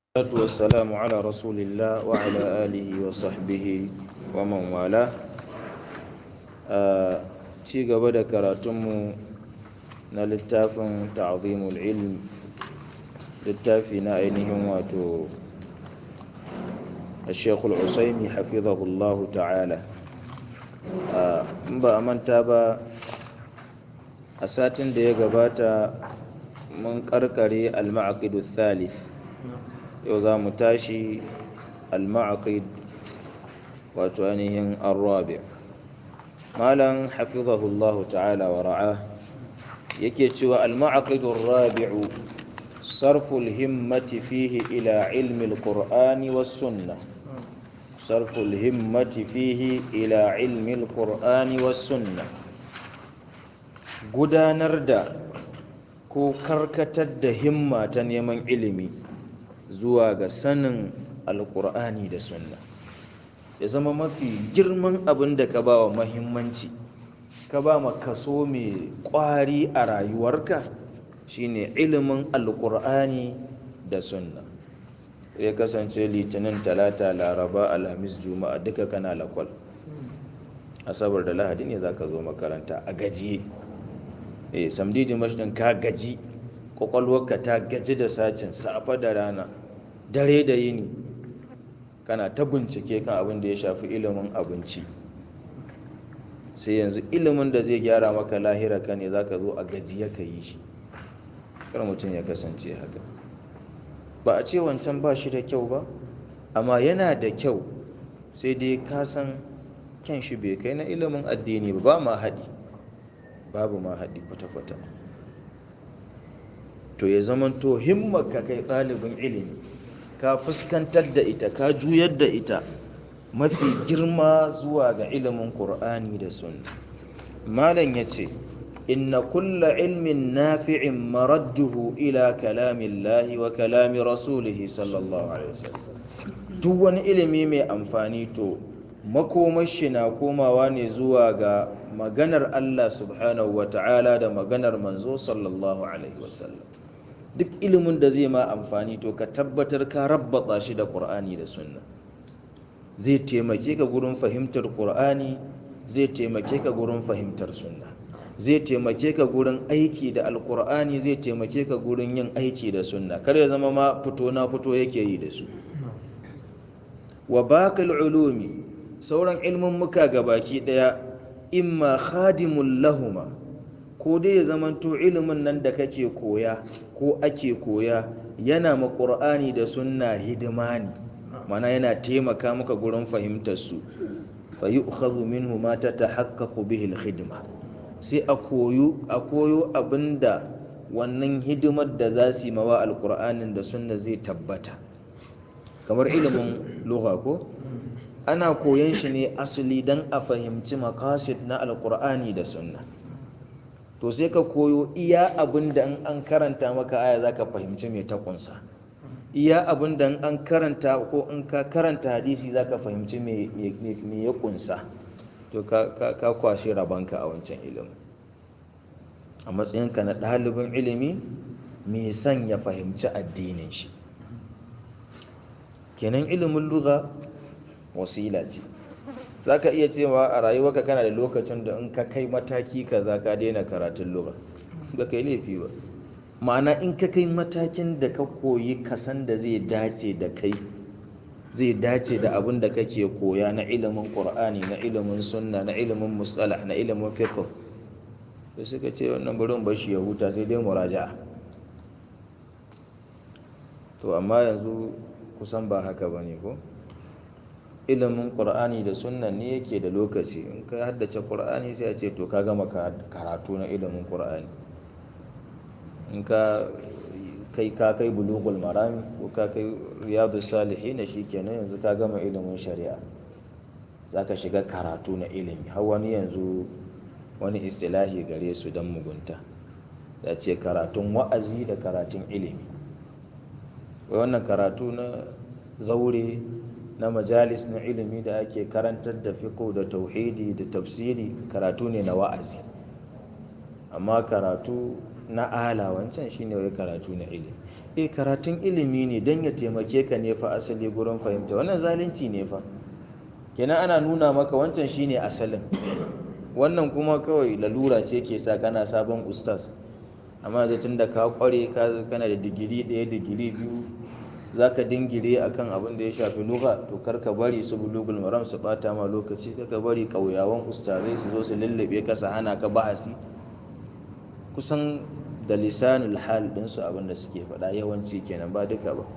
والصلاة والسلام على رسول الله وعلى آله وصحبه ومن والاه ci gaba da karatunmu na littafin ta'zimul ilm littafi na ainihin wato الشيخ العسيمي حفظه الله تعالى in ba a manta ba a satin da ya gabata mun karkare al-ma'aqidu thalith yau za mu tashi al-ma'aqid wato ainihin arrabi malam hafizahullahu ta'ala wa ra'a yake cewa al-ma'aqidu rabi'u sarful himmati fihi ila ilmi al-qur'ani was sunnah sarful himmati fihi ila ilmi al-qur'ani was sunnah gudanar da ko karkatar da himma ta neman ilimi zuwa ga sanin alkur'ani da sunna ya zama mafi girman abin da ka ba wa mahimmanci ka ba ma kaso mai kwari a rayuwarka shine ilimin alkur'ani da sunna ya kasance litinin talata laraba alhamis juma'a duka kana lakwal asabar da lahadi ne za ka zo makaranta a gajiye eh samdi dimash din ka gaji kwakwalwarka ta gaji da sacin safa da rana dare da yini kana ta bincike kan abin da ya shafi ilimin abinci sai yanzu ilimin da zai gyara maka lahira ka ne za ka zo a gajiya ka yi shi kar mutum ya kasance haka ba a ce wancan ba shi da kyau ba amma yana da kyau sai dai ka san kyan shi bai kai na ilimin addini ba ba ma haɗi babu ma haɗi kwata-kwata to ya zamanto himmarka kai ɗalibin ilimi ka fuskantar da ita ka juyar da ita mafi girma zuwa ga ilimin ƙur'ani da sunna malam ya ce inna kulla ilmin nafi'in maradduhu ila kalamillahi wa kalami rasulihi sallallahu alaihi wasallam duk wani ilimi mai amfani to makomashi na komawa ne zuwa ga maganar Allah subhanahu wa ta'ala da maganar manzo sallallahu alaihi wasallam duk ilimin da zai ma amfani to ka tabbatar ka rabbata shi da ƙur'ani da sunna zai taimake ka gurin fahimtar ƙur'ani zai taimake ka gurin fahimtar sunna zai taimake ka gurin aiki da alƙur'ani zai taimake ka gurin yin aiki da sunna kar ya zama ma fito na fito yake yi da su wa baqil ulumi sauran ilmin muka gabaki daya imma khadimul lahuma ko dai ya zamanto ilimin nan da kake koya ko ake koya yana ma ƙur'ani da sunna hidima ne mana yana taimaka maka gurin fahimtar su fa yu'khadhu minhu ma tatahaqqaqu bihi al-khidma sai a koyo a koyo abinda wannan hidimar da za su yi mawa alƙur'anin da sunna zai tabbata kamar ilimin lugha ko ana koyon shi ne asali don a fahimci makasid na alƙur'ani da sunna to sai ka koyo iya abin da an karanta maka aya za ka fahimci mai ta kunsa iya abin da an karanta ko in ka karanta hadisi za ka fahimci mai ya kunsa to ka kwashe rabanka a wancan ilimin a matsayinka na ɗalibin ilimi mai son ya fahimci addinin shi kenan ilimin lugha wasila ce za ka iya cewa a rayuwarka kana da lokacin da in ka kai mataki kaza ka daina karatun lura ba kai laifi ba ma'ana in ka kai matakin da ka koyi kasan da zai dace da kai zai dace da abin da kake koya na ilimin qur'ani na ilimin sunna na ilimin mustalah na ilimin fiqh to suka ce wannan barin bashi ya huta sai dai muraja'a to amma yanzu kusan ba haka bane ko ilimin ƙur'ani da sunnan ne yake da lokaci in ka haddace ƙur'ani sai a ce to ka gama karatu na ilimin ƙur'ani in ka kai ka kai bulugul marami ko ka kai riyadu salihin na kenan yanzu ka gama ilimin shari'a za ka shiga karatu na ilimi har wani yanzu wani istilahi gare su don mugunta da ce karatun wa'azi da karatun ilimi wannan karatu na zaure na majalis na ilimi da ake karantar da fiqh da tauhidi da tafsiri karatu ne na wa'azi amma karatu na ala wancan shine wai karatu na ilimi eh karatun ilimi ne don ya taimake ka ne fa asali gurin fahimta wannan zalunci ne fa kenan ana nuna maka wancan shine asalin wannan kuma kawai lalura ce ke sa kana sabon ustaz amma zai tun da ka kware ka kana da digiri ɗaya digiri biyu za ka dingire a kan abin da ya shafi lugha to kar ka bari su bulugul maram su bata ma lokaci ka bari ƙauyawan ustazai su zo su lullube ka su hana ka bahasi kusan da lisanul hal ɗinsu abin da suke faɗa yawanci kenan ba duka ba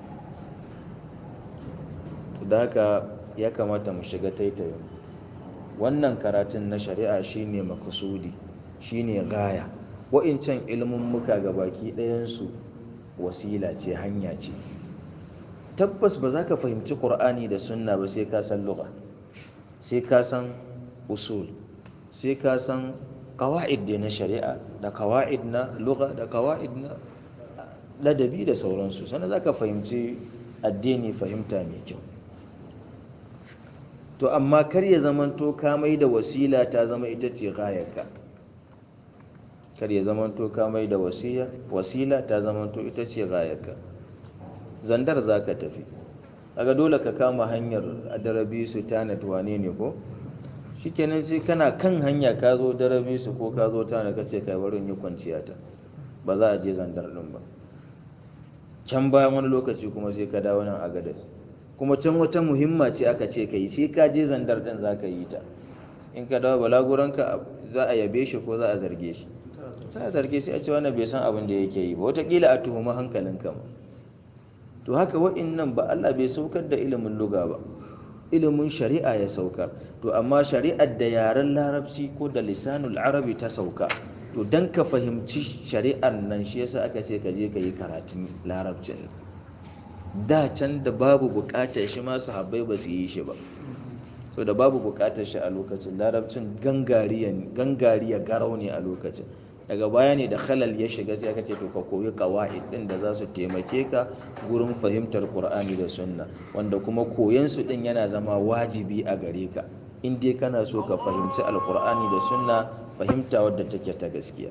da haka ya kamata mu shiga taitayin wannan karatun na shari'a shine makusudi shine gaya wa'incan ilimin muka ga baki ɗayansu wasila ce hanya ce tabbas ba za ka fahimci ƙur'ani da sunna ba sai ka san lugha sai ka san usul sai ka san kawa'id na shari'a da kawa'id na lugha da kawa'id na ladabi da sauransu sannan za ka fahimci addini fahimta mai kyau to amma kar ya zamanto ka mai da wasila ta zama ita ce gayarka kar ya zamanto ka mai da wasila ta zamanto ita ce gayarka zandar za ka tafi daga dole ka kama hanyar darabi su tanat wane ne ko shikenan sai kana kan hanya ka zo darabi su ko ka zo tanat ka ce kai barin yi kwanciya ta ba za a je zandar din ba can bayan wani lokaci kuma sai ka dawo nan a gadas kuma can wata muhimma ce aka ce ka yi sai ka je zandar din za ka yi ta in ka dawo balaguranka za a yabe shi ko za a zarge shi sai a zarge sai a ce wannan bai san abin da yake yi ba wataƙila a tuhumi hankalinka ma to haka wa'innan ba Allah bai saukar da ilimin luga ba ilimin shari'a ya saukar to amma shari'ar da yaren larabci ko da lisanul arabi ta sauka to dan ka fahimci shari'ar nan shi yasa aka ce ka je ka yi karatun larabcin da can da babu bukatar shi ma sahabbai ba su yi shi ba so da babu bukatar shi a lokacin larabcin gangariya garau ne a lokacin daga baya ne da halal ya shiga sai aka ce to ka koyi qawaid din da za su taimake ka gurin fahimtar qur'ani da sunna wanda kuma koyan su din yana zama wajibi a gare ka in dai kana so ka fahimci alqur'ani da sunna fahimta wadda take ta gaskiya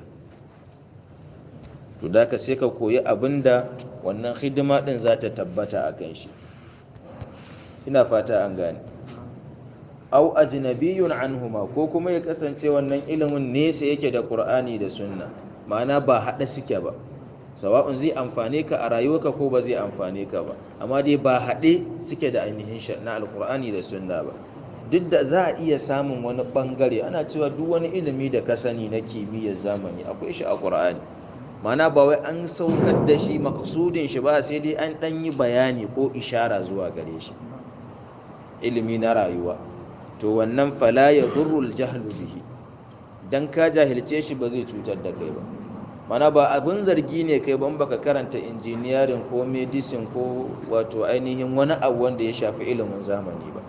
to da ka sai ka koyi abinda wannan hidima din za ta tabbata a kan shi ina fata an gane au ajnabiyun anhuma ko kuma ya kasance wannan ilimin nesa yake da qur'ani da sunna ma'ana ba hada suke ba sawa'un zai amfane ka a rayuwarka ko ba zai amfane ka ba amma dai ba hade suke da ainihin na alqur'ani da sunna ba duk da za a iya samun wani bangare ana cewa duk wani ilimi da ka sani na kimiyyar zamani akwai shi a qur'ani ma'ana ba wai an saukar da shi maksudin shi ba sai dai an dan yi bayani ko ishara zuwa gare shi ilimi na rayuwa to wannan fala ya durrul jahlu bihi dan ka jahilce shi ba zai cutar da kai ba mana ba abin zargi ne kai ban baka karanta engineering ko medicine ko wato ainihin wani abu wanda ya shafi ilimin zamani ba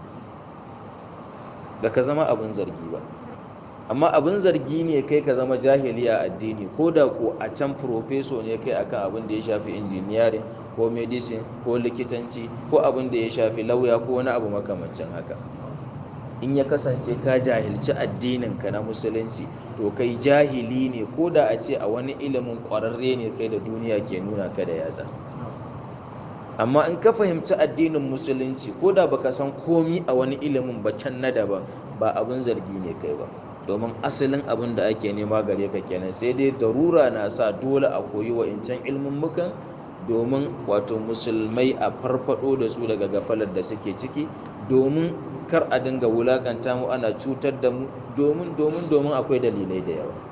da ka zama abin zargi ba amma abin zargi ne kai ka zama jahili a addini ko da ko a can profeso ne kai akan abin da ya shafi engineering ko medicine ko likitanci ko abin da ya shafi lauya ko wani abu makamancin haka in ya kasance ka jahilci addininka na musulunci to kai jahili ne ko da a ce a wani ilimin ƙwararre ne kai da duniya ke nuna ka da yatsa amma in ka fahimci addinin musulunci ko da baka san komi a wani ilimin ba can na daban ba abin zargi ne kai ba domin asalin abin da ake nema gare ka kenan sai dai darura na sa dole a koyi wa'incan ilmummukan domin wato musulmai a farfado da su daga gafalar da suke ciki domin kar a dinga wulakanta mu ana cutar da mu domin domin domin akwai dalilai da yawa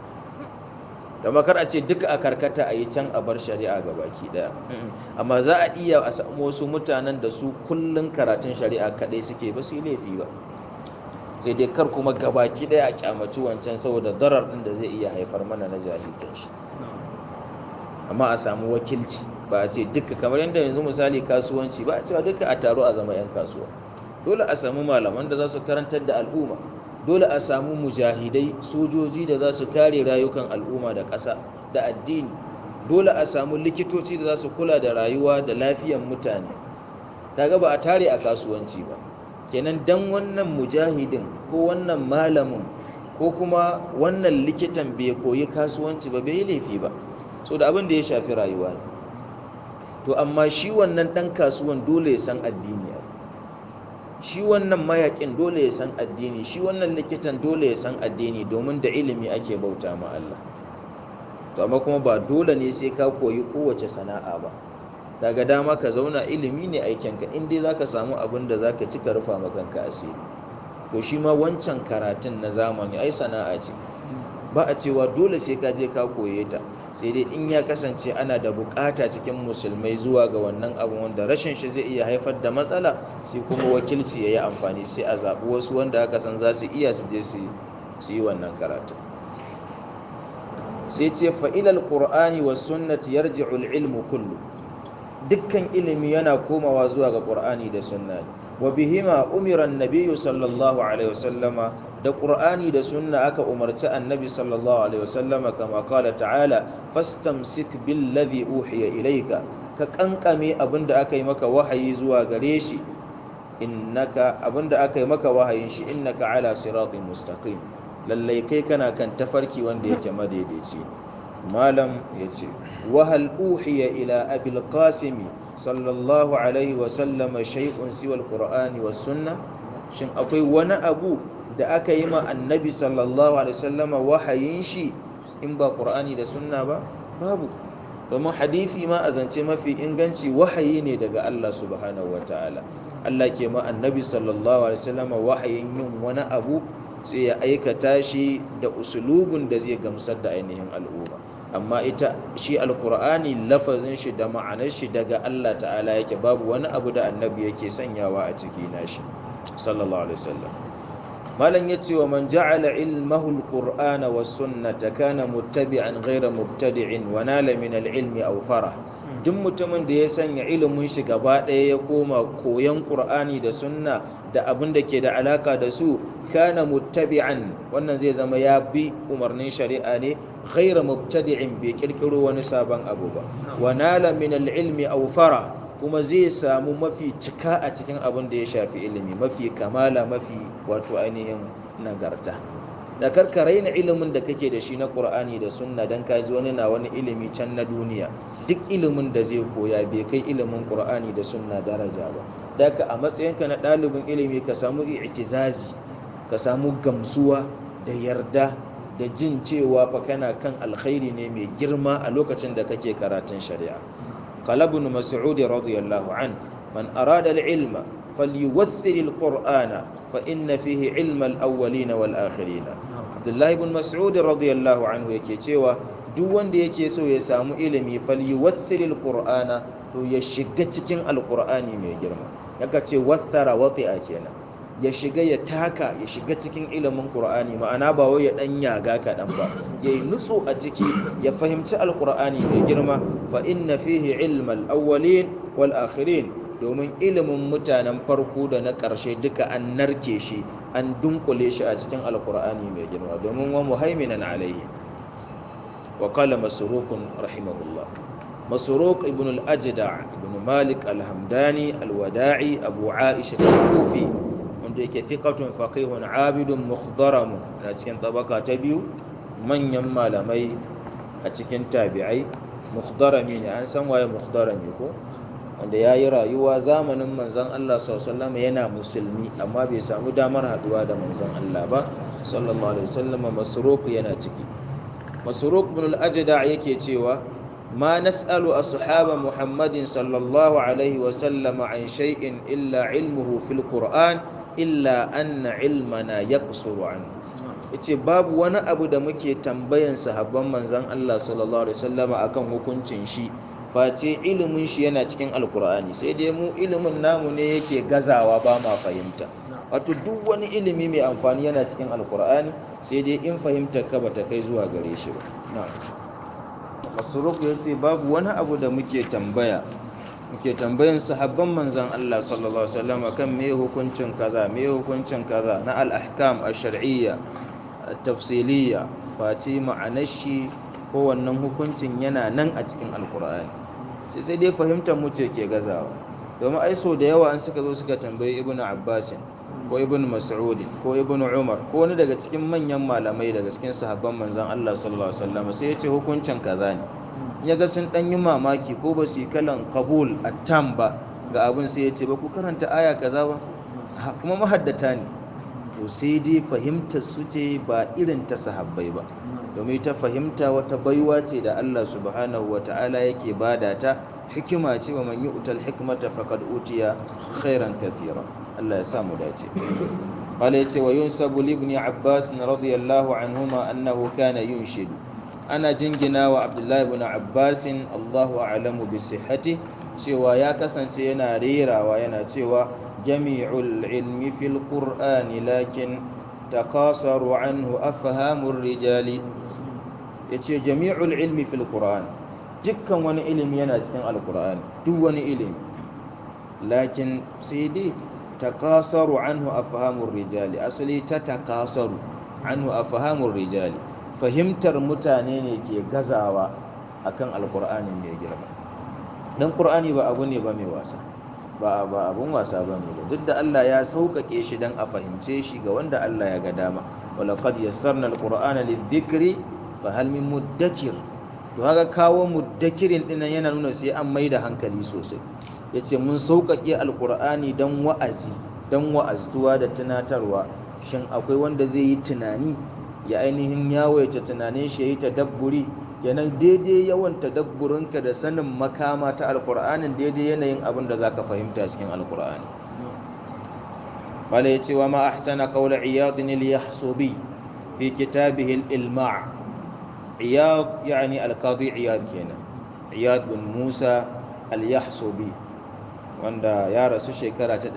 da kar a ce duka a karkata a yi can a bar shari'a ga baki daya amma za a iya a samu wasu mutanen da su kullun karatun shari'a kadai suke ba su yi laifi ba sai dai kar kuma gabaki daya a kyamaci wancan saboda darar din da zai iya haifar mana na jahiltan shi amma a samu wakilci ba a ce duka kamar yadda yanzu misali kasuwanci ba a cewa duka a taro a zama 'yan kasuwa dole a samu malaman da za su karantar da al'umma dole a samu mujahidai sojoji da za su kare rayukan al'umma da ƙasa da addini dole a samu likitoci da za su kula da rayuwa da lafiyan mutane kaga ba a tare a kasuwanci ba kenan dan wannan mujahidin ko wannan malamin ko kuma wannan likitan bai koyi kasuwanci ba bai yi laifi ba so da abin da ya shafi rayuwa ne to amma shi wannan ɗan kasuwan dole ya san addini ai shi wannan mayakin dole ya san addini shi wannan likitan dole ya san addini domin da ilimi ake bauta ma Allah to amma kuma ba dole ne sai ka koyi kowace sana'a ba kaga dama ka zauna ilimi ne aikinka in dai zaka samu abin da zaka ci ka rufa makanka asiri to shi ma wancan karatun na zamani ai sana'a ce ba a cewa dole sai ka je ka koye ta sai dai in ya kasance ana da bukata cikin musulmai zuwa ga wannan abu wanda rashin shi zai iya haifar da matsala sai kuma wakilci ya yi amfani sai a zaɓi wasu wanda aka san za su iya su je su yi wannan karatun sai ce fa'ilal ƙur'ani wa sunnati yarji'ul ilmu kullu dukkan ilimi yana komawa zuwa ga ƙur'ani da sunna wa bihima umira annabiyyu sallallahu alaihi wasallama da ƙur'ani da sunna aka umarci annabi sallallahu alaihi wasallama kama qala ta'ala fastamsik billadhi uhiya ilayka ka kankame abinda aka yi maka wahayi zuwa gare shi innaka abinda aka yi maka wahayin shi innaka ala siratin mustaqim lallai kai kana kan tafarki wanda yake madaidaici malam ya ce wahal uhiya ila abil qasimi sallallahu alaihi wasallama shay'un siwal qur'ani was sunna shin akwai wani abu da aka yi ma annabi sallallahu alaihi wasallama wahayin shi in ba qur'ani da sunna ba babu domin hadisi ma a zance mafi inganci wahayi ne daga Allah subhanahu wataala Allah ke ma annabi sallallahu alaihi wasallama wahayin yin wani abu sai ya aikata shi da usulubun da zai gamsar da ainihin al'umma amma ita shi alkur'ani lafazin shi da ma'anar shi daga Allah ta'ala yake babu wani abu da annabi yake sanyawa a ciki nashi sallallahu alaihi wasallam malam yace wa man ja'ala ilmahu alqur'ana was sunnata kana muttabi'an ghayra mubtadi'in wa nala min al-ilmi aw farah duk mutumin da ya sanya ilimin shi gaba ɗaya ya koma koyon ƙur'ani da sunna da abin da ke da alaka da su kana muttabi'an wannan zai zama ya bi umarnin shari'a ne ghaira mubtadi'in bai kirkiro wani sabon abu ba wa nala min al-ilmi aw fara kuma zai samu mafi cika a cikin abin da ya shafi ilimi mafi kamala mafi wato ainihin nagarta da karka raina ilimin da kake da shi na ƙur'ani da sunna don ka ji wani na wani ilimi can na duniya duk ilimin da zai koya bai kai ilimin ƙur'ani da sunna daraja ba daga a matsayinka na ɗalibin ilimi ka samu i'tizazi ka samu gamsuwa da yarda da jin cewa fa kana kan alkhairi ne mai girma a lokacin da kake karatun shari'a qala ibn mas'ud radiyallahu an man arada al-ilma falyuwaththir al-qur'ana fa inna fihi ilma al-awwalin wal-akhirin abdullahi ibn mas'ud radiyallahu anhu yake cewa duk wanda yake so ya samu ilimi falyuwaththir al-qur'ana to ya shiga cikin al-qur'ani mai girma yaka ce wathara wati'a kenan ya shiga ya taka ya shiga cikin ilimin qur'ani ma'ana ba wai ya dan yaga kaɗan ba yayi nutso a ciki ya fahimci alqur'ani mai girma fa inna fihi ilmal awwalin wal akhirin domin ilimin mutanen farko da na ƙarshe duka an narke shi an dunkule shi a cikin alqur'ani mai girma domin wa muhaiminan alaihi wa qala masrukun rahimahullah مسروق ابن الأجدع ابن مالك الهمداني الوداعي أبو عائشة الكوفي wanda yake thiqatun faqihun abidun mukhdaramun a cikin tabaka ta biyu manyan malamai a cikin tabi'ai mukhdarami ne an san waye mukhdarami ko wanda ya yi rayuwa zamanin manzon Allah sallallahu yana musulmi amma bai samu damar haduwa da manzon Allah ba sallallahu alaihi wasallam masruq yana ciki masruq ibn al-ajda yake cewa ما نسأل أصحاب محمد صلى الله عليه وسلم عن شيء إلا علمه في القرآن illa anna ilmana yaqsuru an yace babu wani abu da muke tambayan sahabban manzon Allah sallallahu alaihi wasallama akan hukuncin shi face ilimin shi yana cikin alkur'ani sai dai mu ilimin namu ne yake gazawa ba ma fahimta wato duk wani ilimi mai amfani yana cikin alkur'ani sai dai in fahimtar ka bata kai zuwa gare shi ba na'am masruq yace babu wani abu da muke tambaya muke tambayan sahabban manzon Allah sallallahu alaihi wasallam kan me hukuncin kaza me hukuncin kaza na al-ahkam ash-shar'iyya at-tafsiliyya fati ma'anar shi ko wannan hukuncin yana nan a cikin alkur'ani sai sai dai fahimtar mu ce ke gazawa domin ai so da yawa an suka zo suka tambayi ibnu abbas ko ibnu mas'ud ko ibnu umar ko wani daga cikin manyan malamai daga cikin sahabban manzon Allah sallallahu alaihi wasallam sai ya ce hukuncin kaza ne ya ga sun ɗan yi mamaki ko ba su yi kalan kabul a tam ba ga abin sai ya ce ba ku karanta aya kaza ba kuma mahaddata ne to sai dai fahimtar su ce ba irin ta sahabbai ba domin ta fahimta wata baiwa ce da Allah subhanahu wa ta'ala yake bada ta hikima ce wa man yu'tal hikmata faqad utiya khairan kathira Allah ya sa mu dace قال يتي وينسب لابن عباس رضي الله عنهما أنه كان ينشد أنا جنجنا وعبد الله بن عباس الله أعلم بصحته سوى يا كسن سينا ريرا وينا سوى جميع العلم في القرآن لكن تقاصر عنه أفهام الرجال يتي جميع العلم في القرآن دكا وني علم ينا القرآن دو وني علم لكن سيدي takasaru anhu afhamur rijali asali ta takasaru anhu afhamur rijali fahimtar mutane ne ke gazawa akan alqur'ani mai girma dan qur'ani ba abu ne ba mai wasa ba ba abun wasa ba ne ba duk da Allah ya sauƙaƙe shi dan a fahimce shi ga wanda Allah ya ga dama walaqad yassarna alqur'ana lidhikri fa hal min muddakir to haka kawo muddakirin dinnan yana nuna sai an maida hankali sosai ya ce mun sauƙaƙe alƙur'ani don wa'azi don wa'aztuwa da tunatarwa shin akwai wanda zai yi tunani ya ainihin yawaita tunanin shi ya yi tadabburi yanan daidai yawan tadabburinka da sanin makama ta alƙur'anin daidai yanayin abin da za ka fahimta cikin alƙur'ani wala ya ce wa ma ahsana qawla iyadin al-yahsubi fi kitabihi al-ilma' iyad yani al-qadi iyad kenan iyad bin musa al-yahsubi wanda ya rasu shekara ta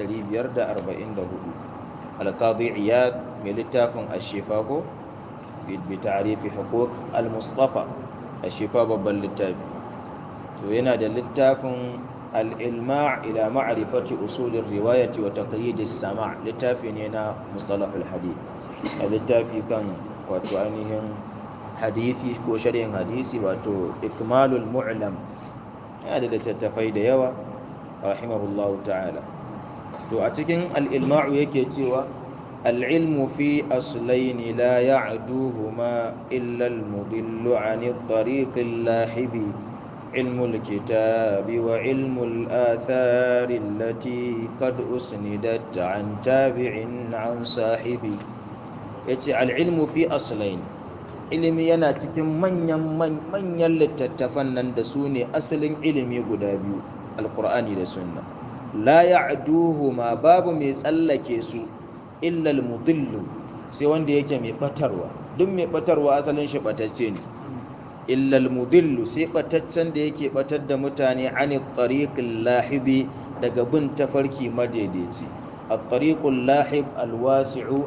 544 alqadi iyad mai littafin ashifa ko bi ta'rifi huquq al-mustafa ashifa babban littafi to yana da littafin al-ilma' ila ma'rifati usul ar-riwayati wa taqyid as-sama' littafi ne na mustalah al-hadith a littafi kan wato ainihin hadisi ko sharhin hadisi wato ikmalul mu'lam yana da littattafai da yawa rahimahullahu ta'ala to a cikin al'ilma'u yake cewa al'ilmu fi aslaini la ya'duhuma illa al-mudillu 'ani tariqil lahibi ilmu al-kitabi wa ilmu al-athari allati qad usnidat 'an tabi'in 'an sahibi yace al'ilmu fi aslaini ilimi yana cikin manyan manyan littattafan nan da su ne asalin ilimi guda biyu alkur'ani da sunna la ya'duhuma babu mai tsallake su illa almudillu sai wanda yake mai batarwa duk mai batarwa asalin shi batacce ne illa almudillu sai bataccen da yake batar da mutane ani tariqil lahibi daga bin tafarki madaidaici at-tariqul lahib alwasi'u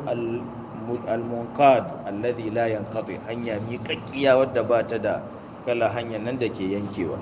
al-munqad alladhi la yanqati hanya miƙaƙƙiya wadda ba ta da kala hanyar nan da ke yankewa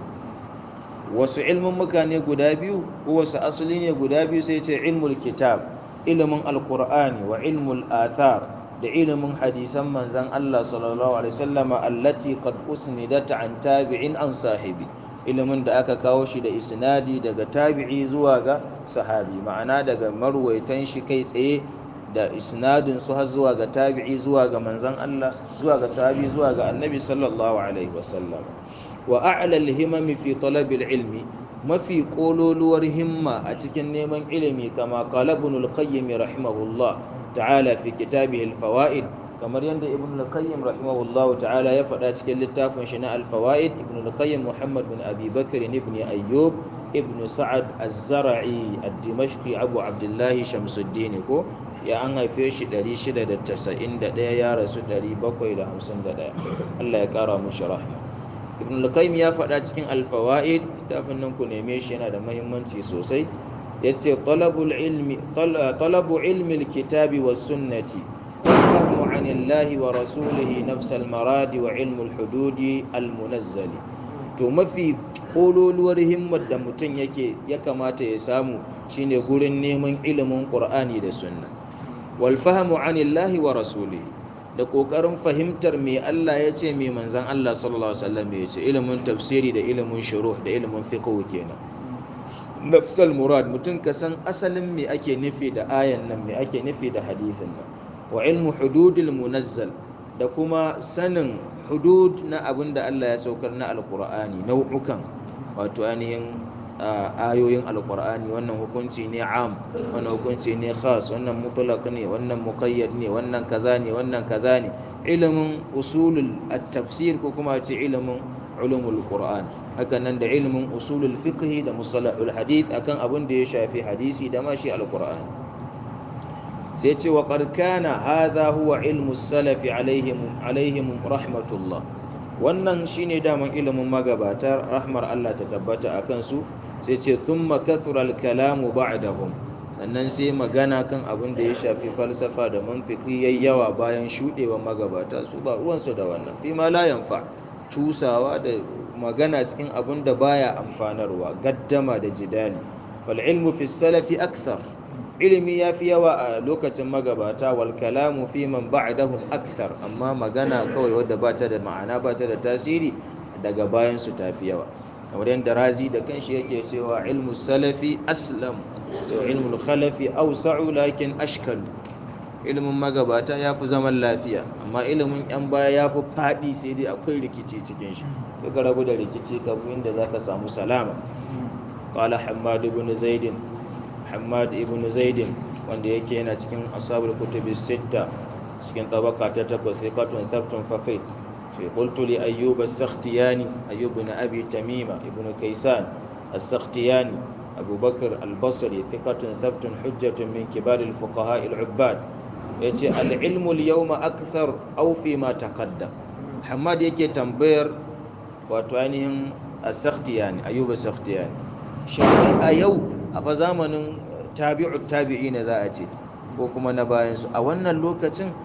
wasu ilmin mukane guda biyu ko wasu asali ne guda biyu sai ce ilmul kitab ilimin alkur'ani wa ilmul athar da ilimin hadisan manzan Allah sallallahu alaihi wasallama allati qad usnidat an tabi'in an sahibi ilimin da aka kawo shi da isnadi daga tabi'i zuwa ga sahabi ma'ana daga marwaitan shi kai tsaye da isnadin su har zuwa ga tabi'i zuwa ga manzan Allah zuwa ga sahabi zuwa ga annabi sallallahu alaihi wasallam wa a'la al-himam fi talab al-ilmi mafi kololuwar himma a cikin neman ilimi kama qala ibn al-qayyim rahimahullah ta'ala fi kitabihi al-fawaid kamar yadda ibn al-qayyim rahimahullah ta'ala ya faɗa cikin littafin shi na al-fawaid ibn al-qayyim muhammad bin abi bakr ibn ayyub ibn sa'ad az-zara'i ad-dimashqi abu abdullah shamsuddin ko ya an haife shi 691 ya rasu 751 Allah ya kara mushi rahma ibn al-qayyim ya faɗa cikin al-fawaid littafin nan ku neme shi yana da muhimmanci sosai yace talabul ilmi talabu ilmi al-kitabi was sunnati fahmu an Allah wa rasulihi nafs al-marad wa ilmu al-hudud al-munazzal to mafi kololuwar himmar da mutum yake ya kamata ya samu shine gurin neman ilimin qur'ani da sunna wal fahmu an Allah wa rasulihi da ƙoƙarin fahimtar me Allah ya ce me manzan Allah sallallahu Alaihi wasallam ya ce ilimin tafsiri da ilimin shuruh da ilimin fiqh kenan nafsal murad mutum ka san asalin me ake nufi da ayan nan me ake nufi da hadithin nan wa ilmu hududil munazzal da kuma sanin hudud na abin da Allah ya saukar na alkur'ani nau'ukan wato ainihin ayoyin alkur'ani wannan hukunci ne am wannan hukunci ne khas wannan mutlaq ne wannan muqayyad ne wannan kaza ne wannan kaza ne ilimin usulul at-tafsir ko kuma ce ilimin ulumul qur'an haka nan da ilimin usulul fiqh da musalahul hadith akan abin da ya shafi hadisi da ma shi alkur'ani sai ce wa ƙarƙana haza huwa ilmu salafi alaihim rahmatullah wannan shine daman ilimin magabata rahmar Allah ta tabbata a kansu sai ce thumma kathura al-kalamu ba'dahum sannan sai magana kan abin da ya shafi falsafa da mantiki yayi yawa bayan shudewa magabata su ba ruwansu da wannan fi ma la yanfa tusawa da magana cikin abin da baya amfanarwa gaddama da jidali fal ilmu fi salafi akthar ilimi ya fi yawa a lokacin magabata wal kalamu fi man ba'dahum akthar amma magana kawai wadda ba ta da ma'ana ba ta da tasiri daga bayan su tafi yawa kamar yadda razi da kanshi yake cewa ilmu salafi aslam so ilmu khalafi awsa'u lakin ashkal ilimin magabata ya fi zaman lafiya amma ilimin yan baya ya fi faɗi sai dai akwai rikici cikin shi ka rabu da rikici kafin inda zaka samu salama qala hammad ibn zaidin Hamad ibn Zaidin wanda yake yana cikin ashabul kutubi sitta cikin tabaka ta takwas sai katun thabtun faqih fi qultu li ayyub as-sakhtiyani ayyub ibn abi tamima ibn kaysan as-sakhtiyani abu bakr al-basri thiqatun thabtun hujjatun min kibar al-fuqaha al-ubbad yace al-ilmu al-yawma akthar aw fi ma taqaddam Hamad yake tambayar wato ainihin as-sakhtiyani ayyub as-sakhtiyani shi a yau a fa zamanin tabi'u tabi'i ne za a ce ko kuma na bayansu a wannan lokacin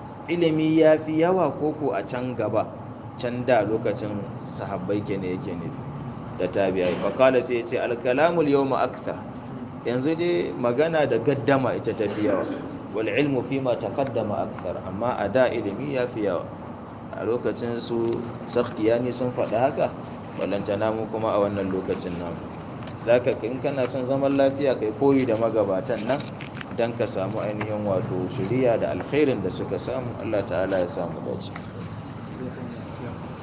ilimi ya fi yawa koko a can gaba can da lokacin sahabbai ke ne yake nufi da tabi'ai fakala sai ce alkalamul yau ma'akta yanzu dai magana da gaddama ita ta fi yawa wal ilmu fi ma taqaddama akthar amma a da ilimi ya fi yawa a lokacin su sakhtiyani sun faɗa haka ballantana mu kuma a wannan lokacin namu zaka in kana son zaman lafiya kai koyi da magabatan nan dan ka samu ainihin wato shiriya da alkhairin da suka samu Allah ta'ala ya samu dace